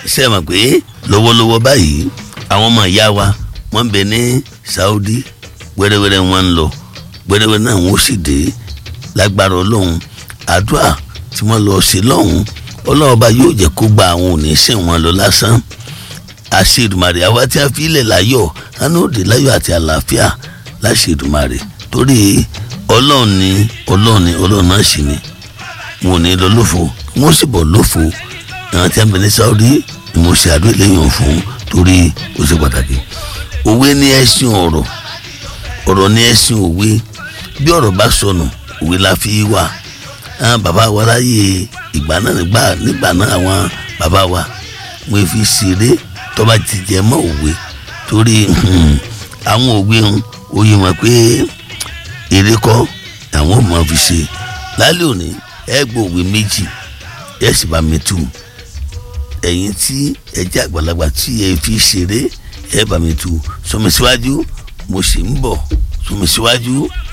ṣe mọ̀ pé lọ́wọ́lọ́wọ́ báyìí àwọn ọmọ ìyá wa wọ́n ń bẹ ní Saudi wẹ́rẹ́wẹ́rẹ́ wọn ń lọ wẹ́rẹ́wẹ́rẹ́ náà wọ́n sì dé lágbára ọlọ́run àdúrà tí wọ́n lọ sí lọ́hùn ọlọ́run ọba yóò jẹ́ kó gba àwọn òní sìn wọn lọ lásán àṣedùmarè àwa tí a fi ilẹ̀ láyọ̀ àná òde láyọ̀ àti àlàáfíà láṣedùmarè torí ọlọ́run ni ọlọ́run ni ọlọ́run náà sì ni wọn ò ní lọ lófo wọn sì bọ̀ lófo àwọn tí a ń bẹ ní Saudi ni mo ṣe àdúrà lẹ́yìn fún torí ó ṣe pàtàkì òwe ní ẹṣin ọ̀rọ̀ ọ̀rọ̀ ní ẹṣin òwe bí ọ̀rọ̀ bá sọnù òwe la fi wà àwọn bàbá wa láyé ìgbà náà nígbà nígbà náà àwọn bàbá wa wọn fi ṣeré tó bá ti jẹ mọ́ òwe torí àwọn òwe oyè wọn pé èrè kọ́ àwọn ò máa fi ṣe lálẹ́ òní ẹ gbọ́ òwe méjì ẹ sì bá mi tú ẹ̀yin tí ẹ jẹ́ àgbàlagbà tí ẹ fi ṣeré ẹ bá mi tú sọmi síwájú mo sì ń bọ̀ sọmi síwájú